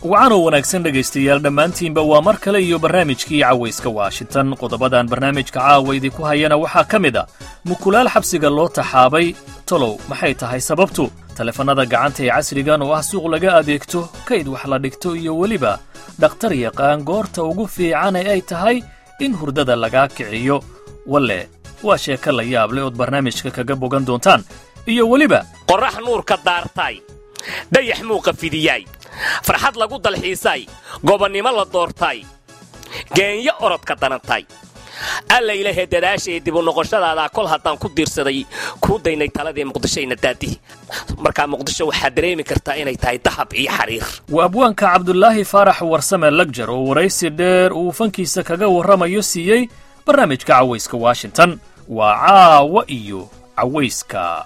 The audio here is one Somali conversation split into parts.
wacanoo wanaagsan dhegaystayaal dhammaantiinba waa mar kale iyo barnaamijkii cawayska washington qodobadan barnaamijka caawa idinku hayana waxaa ka mid a mukulaal xabsiga loo taxaabay tolow maxay tahay sababtu taleefannada gacanta ee casrigan oo ah suuq laga adeegto kayd wax la dhigto iyo weliba dhakhtar yaqaan goorta ugu fiican ee ay tahay in hurdada lagaa kiciyo walle waa sheeko la yaab leh ood barnaamijka kaga bogan doontaan iyo weliba qorrax nuurka daartay dayax muuqa fidiyaay farxad lagu dalxiisay gobonnimo la doortay geenyo orodka danantay allaylahe dadaashaee dibu noqoshadaadaa kol haddaan ku diirsaday kuu daynay taladii muqdishoyna daadihi markaa muqdisho waxaad dareemi kartaa inay tahay dahab iyo xariir waa abwaanka cabdulaahi faarax warsame lagjar oo waraysi dheer uu fankiisa kaga warramayo siiyey barnaamijka cawayska washington waa caawa iyo cawayska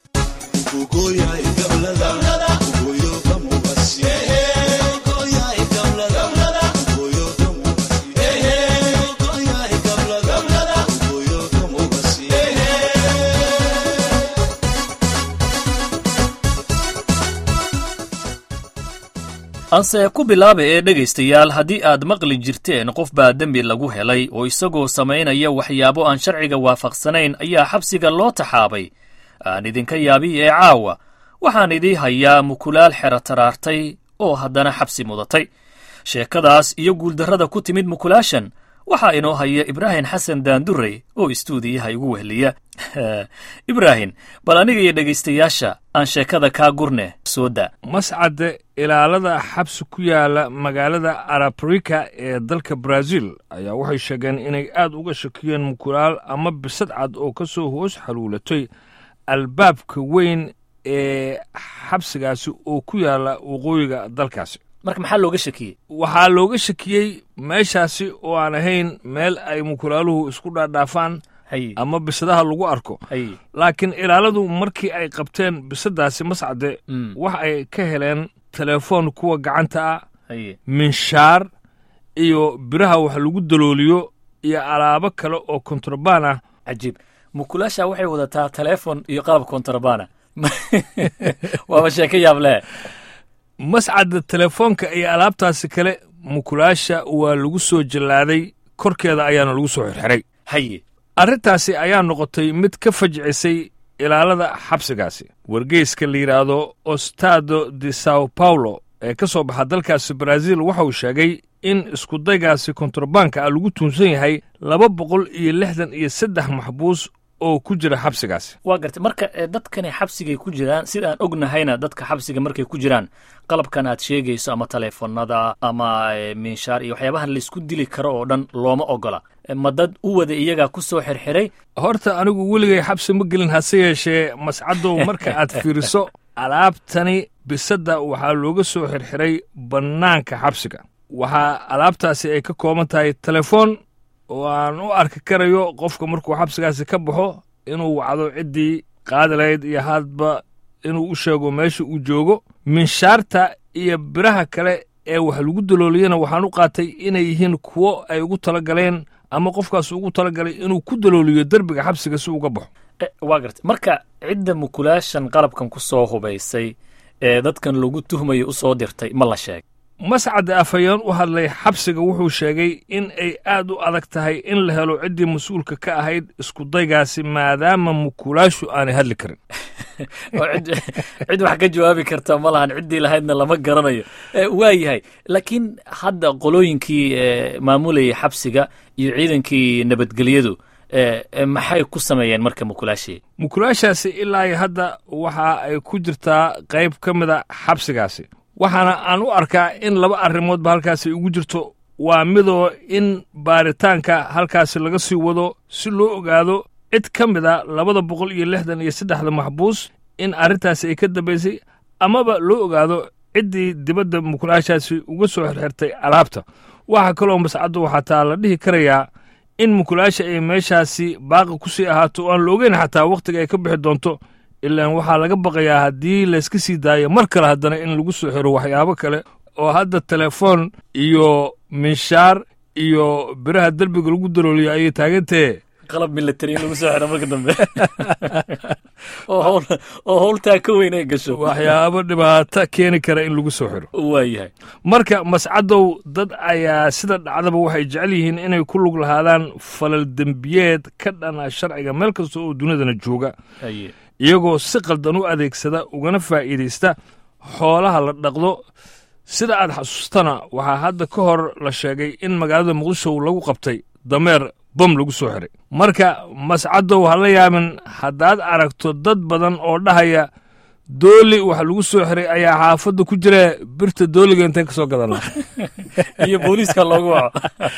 anse ku bilaaba ee dhegaystayaal haddii aad maqli jirteen qof baa dembi lagu helay oo isagoo samaynaya waxyaabo aan sharciga waafaqsanayn ayaa xabsiga loo taxaabay aan idinka yaabi ee caawa waxaan idii hayaa mukulaal xero taraartay oo haddana xabsi mudatay sheekadaas iyo guuldarrada ku timid mukulaashan waxaa inoo haya ibraahim xasan daandurey oo istuudiyaha igu wehliya ibraahim bal aniga iyo dhegaystayaasha aan sheekada kaa gurne soo da mascadde ilaalada xabsi ku yaala magaalada arabrika ee dalka brazil ayaa waxay sheegeen inay aad uga shakiyeen mukulaal ama bisad cad oo ka soo hoos xaluulatay albaabka weyn ee xabsigaasi oo ku yaala waqooyiga dalkaasi marka maxaa looga shakiyey waxaa looga shakiyey meeshaasi oo aan ahayn meel ay mukulaaluhu isku dhaadhaafaan haye ama bisadaha lagu arko haye laakiin ilaaladu markii ay qabteen bisadaasi mascade Mm. wax ay ka heleen telefoon kuwa gacanta ah haye minshaar iyo biraha wax lagu dalooliyo iyo alaabo kale oo kontrabaan ah cajiib mukulaasha waxay wadataa teleefon iyo qalab kontrabana waaba sheeko yaab leh mascadda telefoonka iyo alaabtaasi kale mukulaasha waa lagu soo jallaaday korkeeda ayaana lagu soo xirxiray haye arrintaasi ayaa noqotay mid ka fajcisay ilaalada xabsigaasi wargeyska la yidhaahdo ostado de sao paulo ee ka soo baxa dalkaasi brazil waxa uu sheegay in iskudaygaasi kontrabaanka ah lagu tuunsan yahay laba boqol iyo lixdan iyo saddex maxbuus oo ku jira xabsigaasi waa gartay marka eh, dadkani xabsigay ku jiraan sidaan ognahayna dadka xabsiga markay ku jiraan qalabkan aad sheegayso ama taleefonada ama eh, minshaar iyo waxyaabahan laysku dili karo oo dhan looma ogola Eh, ma dad u wada iyagaa ku soo xirxiray horta anigu weligay xabsi ma gelin hase yeeshee mascadow marka aad fiiriso alaabtani bisadda waxaa looga soo xirxiray bannaanka xabsiga waxaa alaabtaasi ay ka kooban tahay telefoon oo aan u arki karayo qofka markuu xabsigaasi ka baxo inuu wacdo ciddii qaadi lahayd iyo hadba inuu u sheego meesha uu joogo minshaarta iyo biraha kale ee wax lagu dalooliyana waxaan u qaatay inay yihiin kuwo ay ugu tala galeen ama qofkaas ugu talagalay inuu ku dalooliyo derbiga xabsiga si uga baxo Eh, waa gartay marka cidda mukulaashan qalabkan ku soo hubaysay ee dadkan lagu tuhmayo u soo dirtay ma la sheeg mascadda afhayeen u hadlay xabsiga wuxuu sheegay in ay aad u adag tahay in la helo ciddii mas-uulka ka ahayd iskudaygaasi maadaama mukulaashu aanay hadli karin oo cid cid wax ka jawaabi karta ma lahan ciddii lahaydna lama garanayo Eh, waa yahay laakiin hadda qolooyinkii eh, maamulayay xabsiga iyo ciidankii nabadgelyadu eh, eh, maxay ku sameeyeen marka mukulaashii mukulaashaasi ilaa iyo hadda waxa ay ku jirtaa qayb ka mida xabsigaasi waxaana aan u arkaa in laba arrimoodba halkaasi ugu jirto waa midoo in baaritaanka halkaasi laga sii wado si loo ogaado cid ka mida labada boqol iyo lixdan iyo saddexda maxbuus in arrintaasi ay ka dambaysay amaba loo ogaado ciddii dibadda mukulaashaasi uga soo xirxirtay alaabta waxaa kaloo mascaddu waxaa taa la dhihi karayaa in mukulaasha ay meeshaasi baaqi ku sii ahaato oo aan la ogeyn xataa wakhtiga ay ka bixi doonto ilaan waxaa laga baqayaa haddii layska sii daayo mar kale haddana in lagu soo xiro waxyaabo kale oo hadda telefoon iyo minshaar iyo biraha derbiga lagu dalooliyo ayay taagantahe qalab military in lagu soo xiro marka dambe oo hawl oo howltaa ka weyn ay gasho waxyaabo dhibaato keeni kara in lagu soo xiro waayahay marka mascadow dad ayaa sida dhacdaba waxay jecel yihiin inay ku lug lahaadaan falal dembiyeed ka dhana sharciga meel kasta oo dunidana jooga haye iyagoo si qaldan u adeegsada ugana faa'iidaysta xoolaha la dhaqdo sida aad xasuustana waxaa hadda ka hor la sheegay in magaalada muqdisho lagu qabtay dameer bom lagu soo xiray marka mascadow ha la yaabin haddaad aragto dad badan oo dhahaya dooli waxa lagu soo xiray ayaa xaafadda ku jira birta dooliga intayn ka soo gadana iyo booliiska loogu waco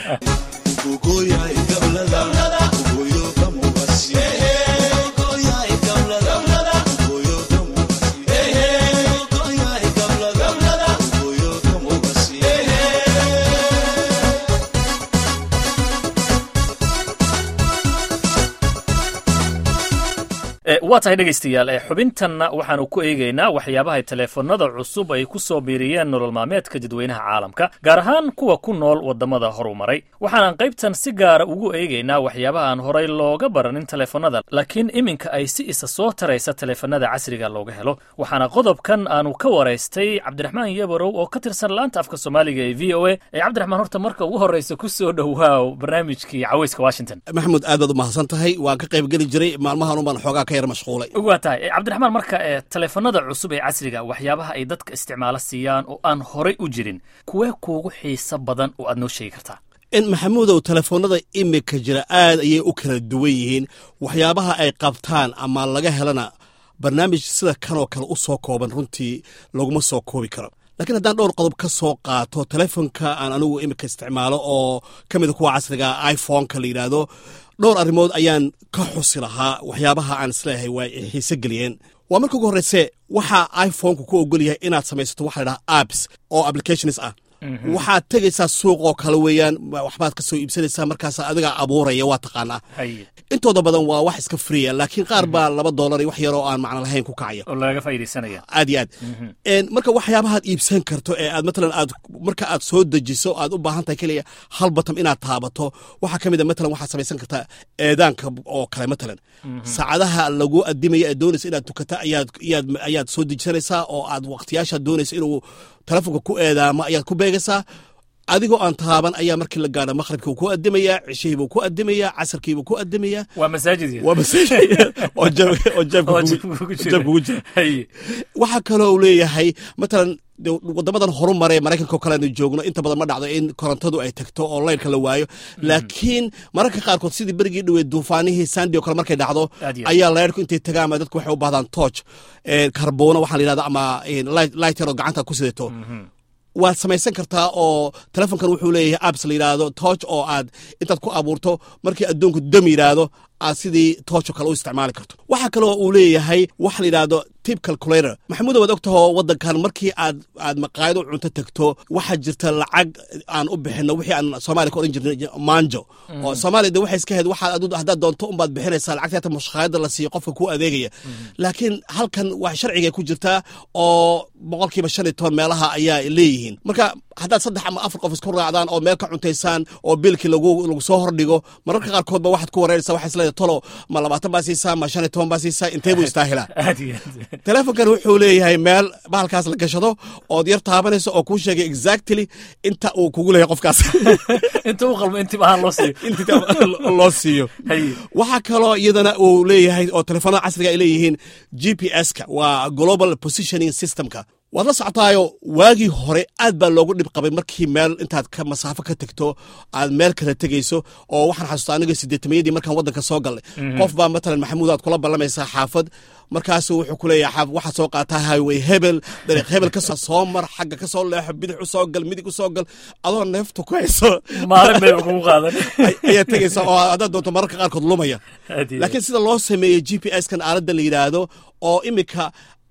Eh, waa tahay dhegaystayaal eh, xubintanna waxaanu ku eegaynaa waxyaabaha teleefanada cusub ay ku soo biiriyeen nolol maalmeedka dadweynaha caalamka gaar ahaan kuwa ku nool waddamada horumaray waxaanan qaybtan si gaara ugu eegaynaa waxyaabaha aan horay looga baranin teleefanada laakiin iminka ay si isa soo taraysa teleefanada casriga looga helo waxaana qodobkan aanu ka waraystay cabdiraxmaan yabarow oo ka tirsan laanta afka soomaaliga ee v o a ee cabdiraxmaan horta marka ugu horreysa ku soo dhowaaw barnaamijkii caweyska washington maxamuud aad baad u mahadsan tahay waan ka qayb geli jiray maalmahan unbaan xoogaa ka yar mashquulay waa tahay Eh, cabdiraxmaan marka ee teleefanada cusub ee casriga waxyaabaha ay dadka isticmaalo siiyaan oo aan horay u jirin kuwee kuugu xiiso badan oo aad noo sheegi kartaa in maxamuudow telefoonada imika jira aad ayay u kala duwan yihiin waxyaabaha ay qabtaan ama laga helana barnaamij sida kanoo kale u soo kooban runtii laguma soo koobi karo laakiin haddaan dhowr qodob ka soo qaato telefonka aan anigu imika isticmaalo oo ka mida kuwa casriga iphoneka la yidhaahdo dhowr arrimood ayaan ka xusi lahaa waxyaabaha aan isleeyahay waa ay xiise geliyeen waa marka ugu horreyse waxaa iphoneka ku ogol yahay inaad samaysato waxa la dhaha apps oo applications ah waxaad tegaysaa suuq oo kale weeyaan waxbaad ka soo iibsanaysaa markaas adigaa abuuraya waa taqaanaa haye intooda badan waa wax iska friya laakiin qaar baa laba doolar iyo wax yaroo aan macno lahayn ku kacaya oo lagaga faa'iidaysanaya aad iyo aad En marka waxyaabahaad iibsan karto ee aad matalan aad marka aad soo dejiso aad u baahan tahay keliya hal batam inaad taabato waxaa ka mid a matalan waxaad samaysan kartaa eedaanka oo kale matalan saacadaha lagu adimaya ee doonaysa inaad tukata ayaad ayaad ayaad soo dejisanaysaa oo aad waqtiyaashaad doonaysa inuu telefonka ku eedaamo ayaad ku beegaysaa adigoo aan taaban ayaa markii la gaadho maqribkii uu ku adimayaa cishihiibuu ku adimayaa casarkiibuu ku adimayaa waa masaajid waa masaajid oo jab- oo jabka oo kugu- jabka kugu jira. jabka kugu jira haye waxaa kaloo uu leeyahay matalan de wadamadan horumare maraykanka oo kale aanu joogno inta badan ma dhacdo in korontadu ay tagto oo laydhka la waayo laakiin mararka qaarkood sidii berigii dhoweed duufaanihii sandi oo kale markay dhacdo Aad iyo aad. ayaa laydhku intay tagaan ama dadku waxay u baahdaan tooch karboona waxaa la yidhahda ama lighter oo gacanta ku sidato waad samaysan kartaa oo telefonkan wuxuu leeyahay apps la yidhaahdo tooch oo aad intaad ku abuurto markii adduunku dam yidhaahdo aad sidii tooch oo kale u isticmaali karto waxaa kaloo uu leeyahay waxa la yidhaahdo tip calculator maxamuuda waad ogtahoo waddankan markii aad aad maqaayad u cunto tagto waxaa jirta lacag aan u bixino wixii aan soomaaliya ka odhan jirnay manjo oo soomaaliya de waxay iska ahayd waxaad adu haddaad doonto unbaad bixinaysaa lacagta hata mashaqaayadda la siiyo qofka ku adeegaya laakiin halkan wax sharciga ku jirtaa oo boqolkiiba shan iyo toban meelaha ayaa leeyihiin marka haddaad saddex ama afar qof isku raacdaan oo meel ka cuntaysaan oo biilkii lagu lagu soo hordhigo mararka qaarkood ba waxaad ku wareeraysaa waxaa isleedahay tolo ma labaatan baa siisaa ma shan iyo toban baa siisaa intee buu istaahilaa aad iyo aad telefonkan wuxuu leeyahay meel bahalkaas la gashado ood yar taabanayso oo kuu sheegay exactly inta uu kugu leeyahay qofkaas inta u qalmo intib ahaan loo siiyo inta loo siiyo Haye. waxaa kaloo iyadana uu leeyahay oo telefoonada casriga ay leeyihiin g p s-ka waa global positioning systemka waad la socotaayo waagii hore aad baa loogu dhib qabay markii meel intaad ka masaafo ka tegto aad meel kala tegayso oo waxaan xasuustaa aniga sideetamayadii markaan waddanka soo galnay qof baa matalan maxamuud aad kula ballamaysaa xaafad markaasu wuxuu ku leeyahay xaaf waxaad soo qaataa highway hebel dariiq hebel ka soo soo mar xagga ka soo leexo bidix u soo gal midig u soo gal adoo neefta ku hayso maalin bayba kugu qaadan ay- ayaa tegaysa oo haddaad doonto mararka qaarkood lumaya Aad iyo aad. laakiin sida loo sameeyey g p s kan aaladda la yidhaahdo oo imika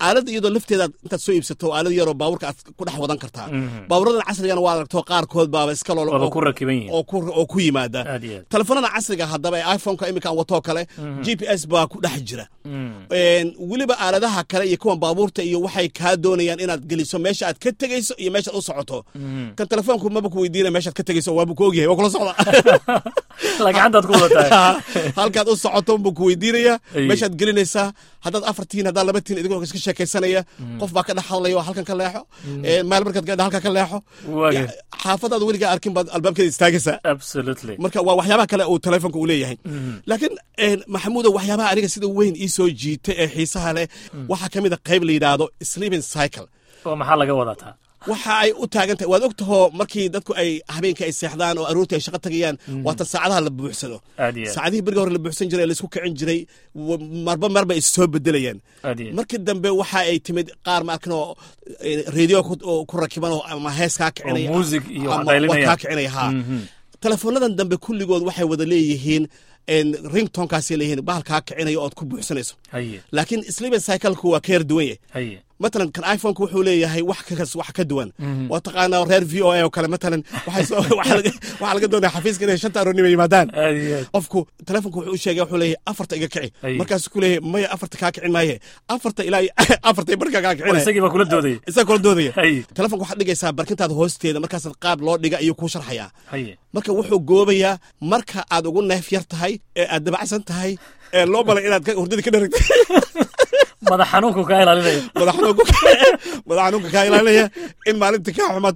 aalada iyadoo lafteeda intaad soo iibsato aalad yaroo baabuurka aad ku dhex wadan kartaa baaburadan casrigana waa aragto qaarkood baaba iska lool Waaba ku rakiban yihiin. oo ku oo ku yimaada Aad iyo aad. telefoonada casriga haddaba ee iphoneka iminka aan watoo kale g p s baa ku dhex jira Een, weliba aaladaha kale iyo kuwan baabuurta iyo waxay kaa doonayaan inaad geliso meesha aad ka tegeyso iyo meeshaad u socoto kan telefoonku maba ku weydiina meeshaad ka tegeyso waaba ku ogyahay waa kula socda lagacantaad ku wadataa halkaad u socoto buu ku weydiinaya Ay. meeshaad gelinaysaa haddaad afar tihiin haddaad laba tihiin idigoo iska sheekaysanaya qof baa ka dhex hadlaya oo halkan ka leexo Ee, meel markaad gaadha halkan ka leexo Waage. Ya, xaafadaad weligaa arkin baad albaabkeeda istaagaysaa absolutely marka waa waxyaabaha kale uu telefoonka uu leeyahay laakiin een, maxamuudo waxyaabaha aniga sida weyn ii soo jiita ee xiisaha leh waxaa ka mid a qayb la yidhaahdo sleeping cycle oo maxaa laga wadataa waxa ay u taagan tahay waad og tahoo markii dadku ay habeenkii ay seexdaan oo aroortii ay shaqo tagayaan waatan saacadaha la buuxsado Aad iyo aad. saacadihii beriga hore la buuxsan jiray ee laisku kicin jiray wa- marba marba is soo bedelayaan Aad iyo aad. markii dambe waxa ay timid qaar ma arkin oo eh, radio ku oo ku rakiban oo ama hees kaa kicinaya Oo music iyo wax ama qaylinaya. kaa kicinaya ha teleefoonadan dambe kulligood waxay wada leeyihiin en, ringtonkaasay leeyihiin bahal kaa kicinaya ood ku buuxsanayso haye laakiin sleeping cycleku waa ka yar duwan yahay haye matalan kan iphoneka wuxuu leeyahay wax kas wax ka duwan waa taqaanaa reer v o a oo kale matalan waxay soo- waxaa laga- waxaa laga doonaya xafiiska inay shanta aroornimo yimaadaan aad iyo aad qofku telefonka wuxuu u sheegay wuxuu leeyahay afarta iga kici Ay. markaasuu ku leeyahay maya afarta kaa kicin maaye afarta ilaa iyo- afarta barka kaa oo kicinaya isagii baa kula doodayay isaga kula doodaya Ay. telefonka waxaad dhigaysaa barkintaada hoosteeda markaasaad qaab loo dhiga ayuu kuu sharxayaa haye marka wuxuu goobayaa marka aad ugu neef yar tahay ee aad dabacsan tahay ee loo balay inaad ka- hurdada ka dharagtay madax xanuunku kaa ilaalinaya madax xanuunka madax xanuunka kaa ilaalinaya in maalinta kaa xumaato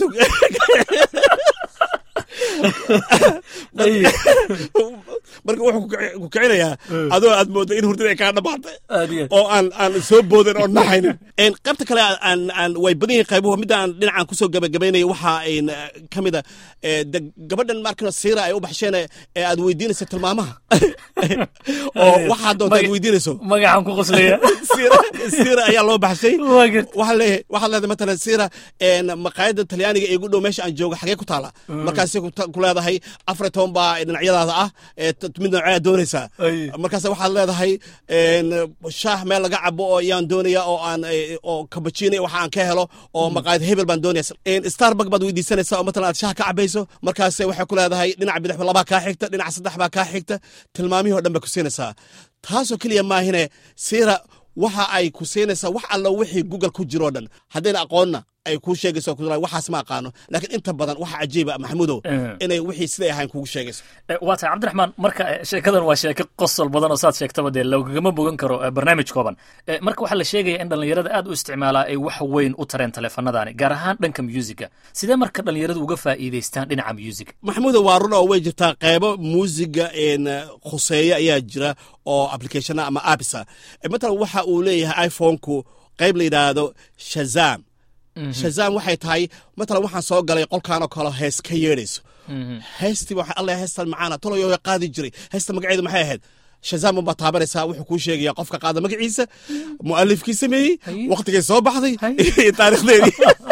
haye marka wuxuu ku kici- ku kicinayaa adoo aad moodo in hurdada ay kaa dhamaatay aad iyo aad oo aan aan soo boodin oo naxaynin En, qaybta kale aan aan way badan yihiin qaybuhu midda aan dhinacan kusoo gabagabaynaya waxaa en, ka mid a eh, de gabadhan markana siira ay u baxsheen ee aad weydiinaysa tilmaamaha oo waxaa doonta aad Maga- weydiinayso magaxaan ku qoslaya siira siira ayaa loo baxshay waa garta waxaa leeyahay waxaad leedahay matalan siira en, maqaayadda talyaaniga ee igu dhow meesha aan joogo xagee ku taala markaasay ku ta- ku leedahay afar iyo toban baa dhinacyadaada ah ee t- mid noocee doonaysaa Ay. markaas waxaad leedahay en, shaah meel laga cabo oo ayaan doonaya oo aan eh, oo kabajina waxa aan ka helo oo maqaayad hebel baan doonaya En, starbuck baad weydiisanaysaa oo matalan aad shaah ka cabayso markaas waxay ku leedahay dhinaca bidix labaa kaa xigta dhinaca saddex baa kaa xigta tilmaamihii oo dhan bay ku siinaysaa taasoo keliya maahine siira waxa ay ku siinaysaa wax allo wixii google ku jiroo dhan haddayna aqoonna ay kuu sheegayso ku waxaas ma aqaano laakiin inta badan waxa cajiiba maxamudow Eh. inay wixii siday ahayn kugu sheegayso Eh, waa tahay cabdiraxmaan marka eh, sheekadan waa sheeko qosol badan oo saad sheegtaba dee lagagama bogan karo eh, barnaamij kooban Eh, marka waxaa la sheegaya in dhallinyarada aad u isticmaalaa ay wax weyn u tareen taleefanadani gaar ahaan dhanka musiga sidee marka dhallinyaradu uga faa'iidaystaan dhinaca musiga maxamuuda waa run oo way jirtaa qeybo muusiga en, khuseeya ayaa jira oo applicationa ama appsa Eh, matalan waxa uu leeyahay iphone-ku qeyb la yidhaahdo shazam shazam waxay tahay matalan waxaan soo galay qolkan oo kale hees ka yeedhayso heestii waxa alla heestan macaana toloyo way qaadi jiray heesta magaceedu maxay ahayd shazam unbaa taabanaysaa wuxuu kuu sheegaya qofka qaada magaciisa mu'alifkii sameeyey Haye. waqtigay soo baxday Haye. iyo taarikhdeedii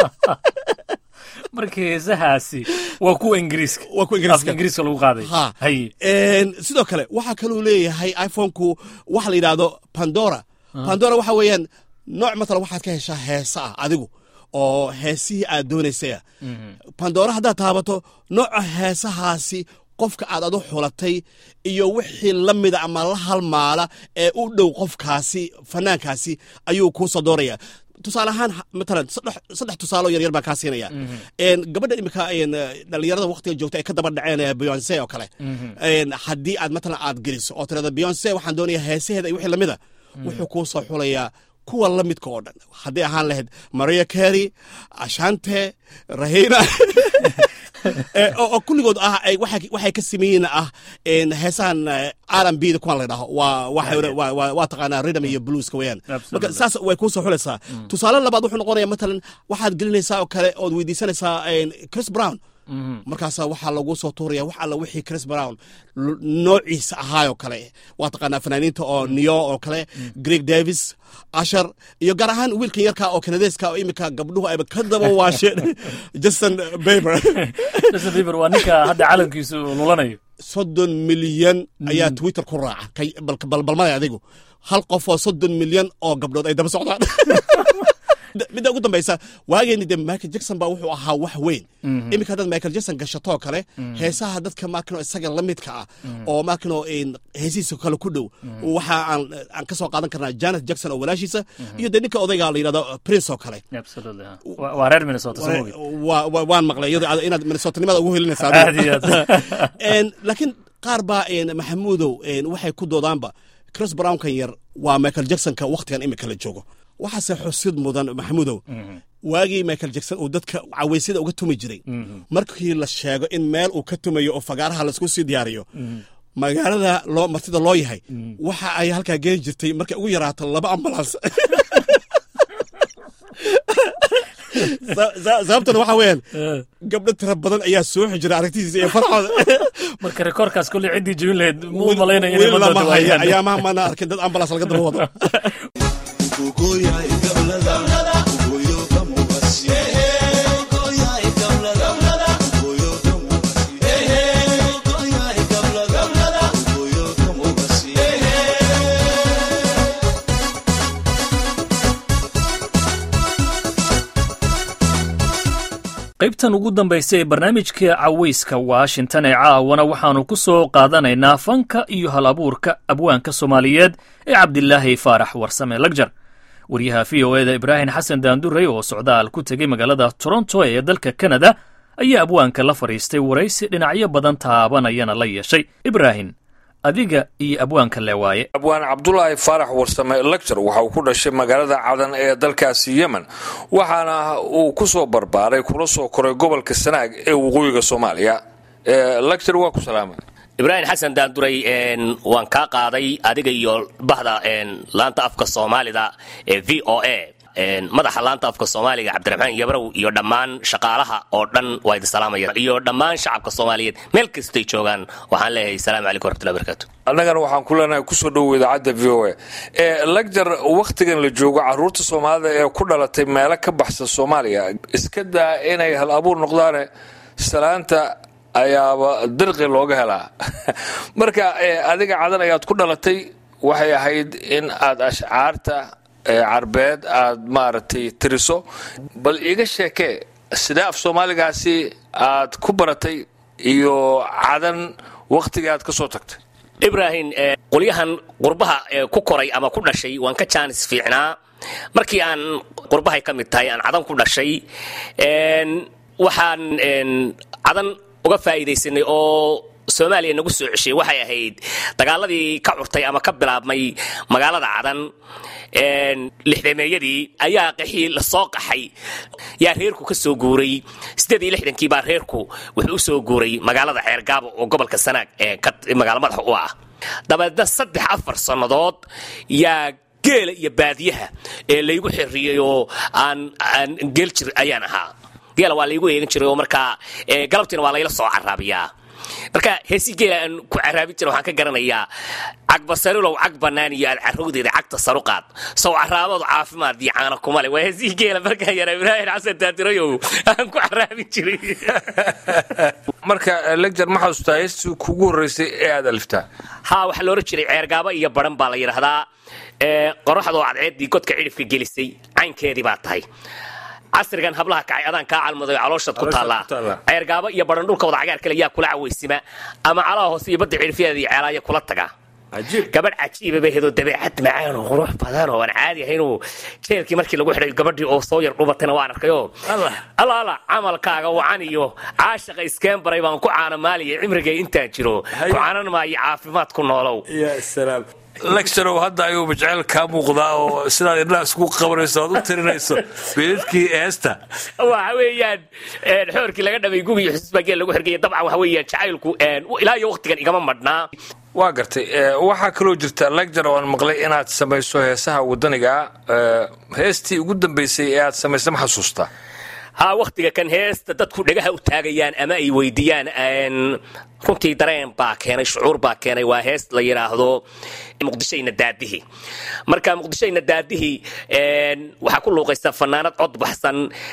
marka heesahaasi waa kuwa ingiriiska Waa kuwa Ingiriiska. afka ingiriiska lagu qaaday ha haye En, sidoo kale waxaa kaluu leeyahay iphone-ku waxa la yidhaahdo pandora pandora waxa weeyaan nooc matalan waxaad ka heshaa heesa ah adigu oo heesihii aad doonaysaya pandora haddaad taabato nooca heesahaasi qofka aad adu xulatay iyo wixii la mida ama la halmaala ee u dhow qofkaasi fanaankaasi ayuu kuu soo dooraya tusaale ahaan ha- matalan saddex saddex tusaalo yaryar baa kaa siinaya En, gabadha imika en, dhalinyarada waqtiga joogta ay ka daba dhaceen ee beyonce oo kale En, haddii aad matalan aad geliso oo tirada beyonce waxaan doonaya heesaheeda iyo wixii lamida wuxuu kuu soo xulayaa kuwa la midka oo dhan haddii ahaan lahayd maria carey ashante rahina Eh, oo oo kulligood ah ay waxay waxay ka sameeyeen ah en, heesahan r b da kuwan la dhaho waa waxa- waa waa- waa taqaanaa rhythm iyo blueska weeyaan Absolutely. marka saas way kuu soo xulaysaa tusaale labaad wuxuu noqonaya matalan waxaad gelinaysaa oo kale ood weydiisanaysaa en, chris brown markaasaa waxaa lagu soo tuuraya wax alla wixii chris brown l- noociisa ahaayoo kale waa taqaanaa fanaaniinta oo niyo oo kale greg davis ashar iyo gaar ahaan wiilkan yarka oo kanadeeska oo imika gabdhuhu ayba ka daba waasheen justin baber justin bieber waa ninka hadda calankiisu lulanayo soddon milyan ayaa twitter ku raaca kay- bal- bal- balmada adigu hal qof oo soddon milyan oo gabdhood ay daba socdaan midda ugu dambaysa waageeni de michael jackson baa wuxuu ahaa wax weyn iminka haddaad michael jackson gashatoo kale heesaha dadka maakino isaga la midka ah oo maakino heesihiisa kale ku dhow waxa aan aan ka soo qaadan karnaa janet jackson oo walaashiisa iyo dee ninka odayga la yidhahdo prince oo kale Absolutely, ha. Waa waa reer Minnesota soo mogi. Waa- waa- waan maqlay iyadoo aad- inaad minnesotanimada ugu helinaysaa Aad iyo aad. En, laakiin qaar baa en, maxamuudow en, waxay ku doodaanba chris brownkan yar waa michael jacksonka wakhtigan imika la joogo waxaase xusid mudan maxamuudow waagii michael jackson uu dadka cawaysyada uga tumi jiray markii la sheego in meel uu ka tumayo oo fagaaraha laisku sii diyaariyo magaalada loo martida loo yahay waxa ay halkaa geeni jirtay markay ugu yaraato laba ambulans Sa- sa- sababtuna waxa weeyaan gabdho tira badan ayaa soo xijira aragtidiisa iyo farxooda marka rekoorkaas kolley ciddii jebin lahayd muu malaynaya inay weli badooda lama haya waayaan. ayaamaha mana arkin dad ambulans laga daba wado qaybtan ugu dambaysa ee barnaamijka cawayska washington ee caawana waxaannu ku soo qaadanaynaa fanka iyo hal abuurka abwaanka soomaaliyeed ee cabdilaahi faarax warsame lagjar waryaha v o eda ibraahim xasan daandurey oo socdaal ku tegey magaalada toronto ee dalka kanada ayaa abwaanka la fadhiistay waraysi dhinacyo badan taabanayana la yeeshay ibraahim adiga iyo abwaanka leewaaye abwaan cabdulaahi faarax warsame lector waxa uu ku dhashay magaalada cadan ee dalkaasi yemen waxaana uu ku soo barbaaray kula soo koray gobolka sanaag ee waqooyiga soomaaliya lector waa ku salaamay ibraahim xasan daanduray een, waan kaa qaaday adiga iyo bahda een, laanta afka soomaalida ee v o a een, madaxa laanta afka soomaaliga cabdiraxmaan yabrow iyo dhammaan shaqaalaha oo dhan waa idin salaamaya iyo dhammaan shacabka soomaaliyeed meel kastay joogaan waxaan leeyahay salaamu calaykum waraxmatullahi barakatu annagana waxaan ku leenahay kusoo dhowow idaacadda v o a lector wakhtigan la joogo caruurta soomaalida ee ku dhalatay meelo ka baxsan soomaaliya iska daa inay hal abuur noqdaane salaanta ayaaba dirqi looga helaa marka eh, adiga cadan ayaad ku dhalatay waxay ahayd in aad ashcaarta eh, carbeed aad maaragtay tiriso bal iiga sheekee sidee af soomaaligaasi aad ku baratay iyo cadan wakhtigii aad ka soo tagtay ibraahim ee, qolyahan qurbaha ee ku koray ama ku dhashay waan ka jaanis fiicnaa markii aan qurbahay ka mid tahay aan cadan ku dhashay een, waxaan een, cadan uga faa'iidaysanay oo soomaaliya nagu soo ceshay waxay ahayd dagaaladii ka curtay ama ka bilaabmay magaalada cadan een, lixdameeyadii ayaa qaxii la soo qaxay yaa reerku ka soo guuray siddeed iyo lixdankii baa reerku wuxuu u soo guuray magaalada ceergaabo oo gobolka sanaag ee ka magaalo madaxa u ah dabeedna saddex afar sannadood yaa geela iyo baadiyaha ee laygu xirriyey oo aan aan geel jir ayaan ahaa geela waa laygu eegan jiray oo markaa ee, galabtiina waa layla soo caraabiyaa marka heesi geela aan ku caraabin jira waxaan ka garanayaa cagbasarilow cag bannaan iyo aad carrowdeeda cagta saruqaad sow caraabadu caafimaad iyo caana kuma le waa heesii geela markaa yara ibraahim xasan daadirayow aan ku caraabin jiray marka lector ma xasuustaa heestii kugu horreysay ee aad aliftaa haa waxaa la ohan jiray ceergaabo iyo baran baa la yidhaahdaa ee qoraxdoo cadceeddii godka cidhifka gelisay caynkeedii baa tahay casrigan hablaha kacay adaan kaa calmaday calooshaad ku Calooshaad taallaa ku taallaa. ceergaabo iyo baran dhulka wada cagaar kale yaa kula cawaysima ama calaha hoose iyo badda cidhifyadeeda iyo ceelaaya kula taga gabadh cajiiba bay hedoo dabeecad macaan oo qurux badan oo aan caadi ahaynoo jeelkii markii lagu xidhay gabadhii oo soo yar dhubatayna waan arkayoo alla alla camalkaaga wacan iyo caashaqa iskeen baray baan ku caanamaaliya cimrigay intaan jiro ku caanan maayo caafimaad ku noolow lectorow hadda ayuuba jecel kaa muuqdaa oo sidaad indhaha isku qabanayso aad u tirinayso beedadkii heesta waxa weeyaan een, xoorkii laga dhamay gugiyo xusuusbaa geel lagu xirgaya dabcan waxa weeyaan jacaylku een, ilaa iyo waqtigan igama madhnaa waa gartay Eh, waxaa kaloo jirta lector oo aan maqlay inaad samayso heesaha wadaniga eh, heestii ugu dambeysay ee aad samaysay ma xasuustaa haa wakhtiga kan heesta dadku dhagaha u taagayaan ama ay weydiiyaan een, runtii dareen baa keenay shucuur baa keenay waa hees la yidhaahdo muqdishoyna daadihi marka muqdishoyna daadihi een, waxaa ku luuqaysa fanaanad cod baxsan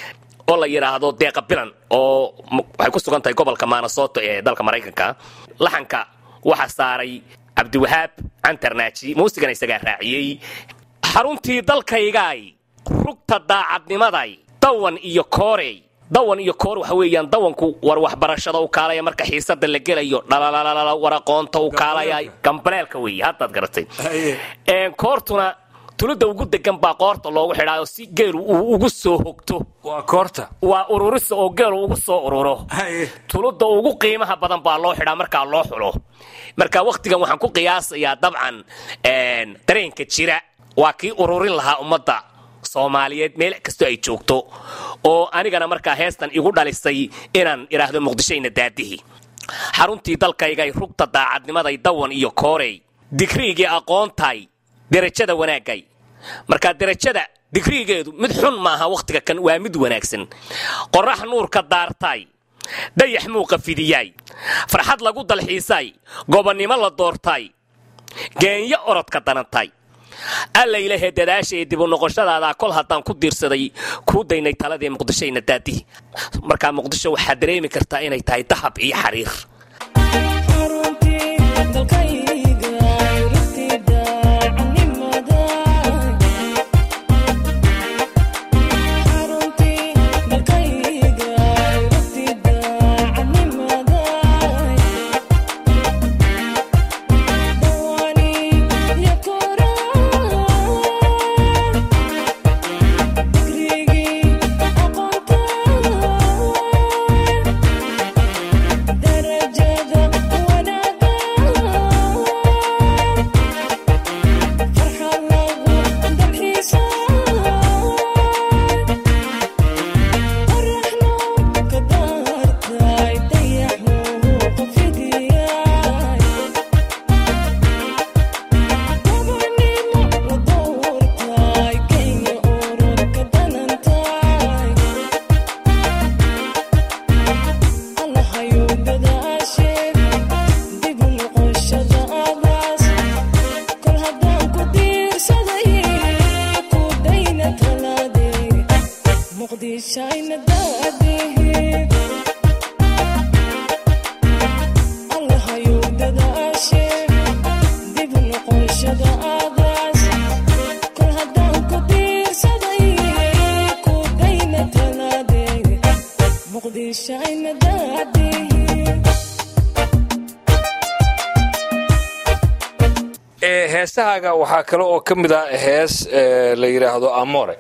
oo la yidhaahdo deeqa bilan oo waxay ku sugan tahay gobolka maanasoto ee dalka maraykanka laxanka waxaa saaray cabdiwahaab cantarnaaji muusigana isagaa raaciyey xaruntii dalkaygaay rugta daacadnimaday dawan iyo koorey dawan iyo koor waxa weeyaan dawanku war waxbarashada u kaalaya marka xiisada la gelayo dhalalala war aqoonta u kaalaya gambaleelka weeye haddaad garatay koortuna tulida ugu degan baa qoorta loogu xidhaayo si geelu uu ugu soo hogto waa koorta waa ururisa oo geelu ugu soo ururo tulida ugu qiimaha badan baa loo xidhaa markaa loo xulo marka wakhtigan waxaan ku qiyaasayaa dabcan dareenka jira waa kii ururin lahaa ummadda soomaaliyeed meel kastoo ay joogto oo anigana markaa heestan igu dhalisay inaan idhaahdo muqdishoyna daadihi xaruntii dalkaygay rugta daacadnimaday dawan iyo koorey digriigii aqoontay derajada wanaagay markaa derajada digriigeedu mid xun maaha wakhtiga kan waa mid wanaagsan qorax nuurka daartay dayax muuqa fidiyaay farxad lagu dalxiisay gobonnimo la doortay geenyo orodka danantay allaylahe dadaashaee dibu noqoshadaada kol haddaan ku diirsaday kuu daynay taladii muqdishoyna daadihi markaa muqdisho waxaad dareemi kartaa inay tahay dahab iyo xariir heesahaaga waxaa kale oo ka mid ah hees la yidhaahdo amore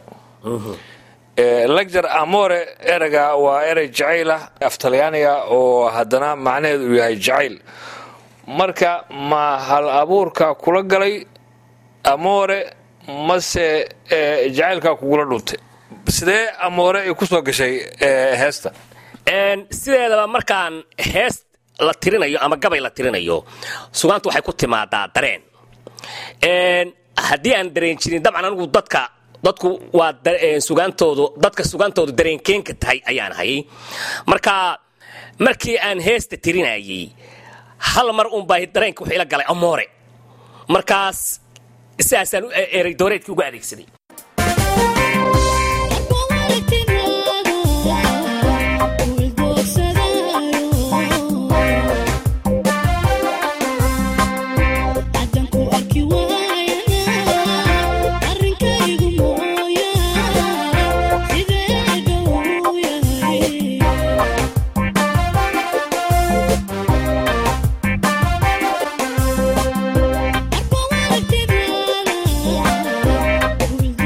lagjar amore erega waa erey jacayl ah af talyaaniga oo haddana macnaheedu uu yahay jacayl marka ma hal abuurka kula galay amore mase jacaylkaa kugula dhuntay sidee amoore ay ku soo gashay heesta sideedaba markaan hees la tirinayo ama gabay la tirinayo sugaantu waxay ku timaadaa dareen haddii aan dareen jirin dabcan anigu dadka dadku waa sugaantoodu dadka sugaantoodu dareenkeenka tahay ayaan hayay marka markii aan heesta tirinayay hal mar unbaa dareenka wuxuu ila galay amoore markaas sidaasaan erey dooreedkii uga adeegsaday Thank you.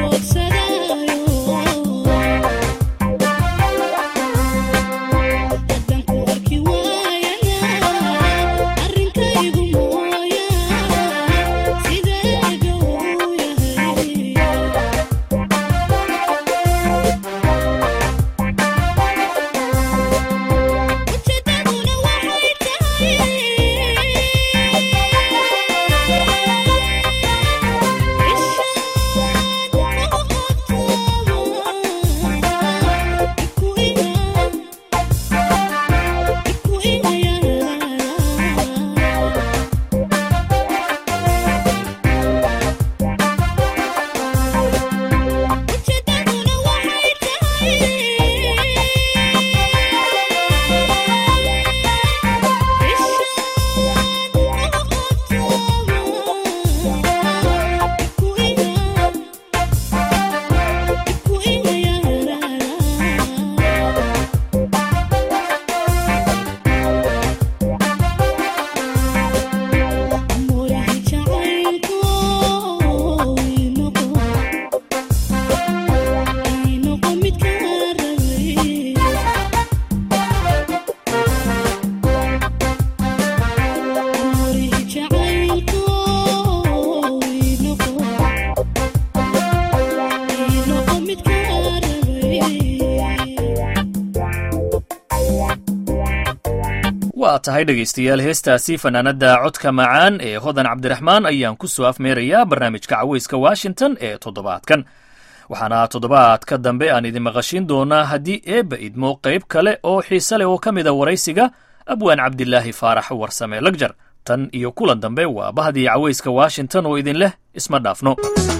waa tahay dhegaystayaal heestaasi fanaanada codka macaan ee hodan cabdiraxmaan ayaan ku soo afmeerayaa barnaamijka caweyska washington ee toddobaadkan waxaana toddobaadka dambe aan idin maqashiin doonaa haddii eebba idmo qayb kale oo xiise leh oo ka mida waraysiga abwaan cabdilaahi faarax warsame lagjar tan iyo kulan dambe waa bahdii caweyska washington oo idin leh isma dhaafno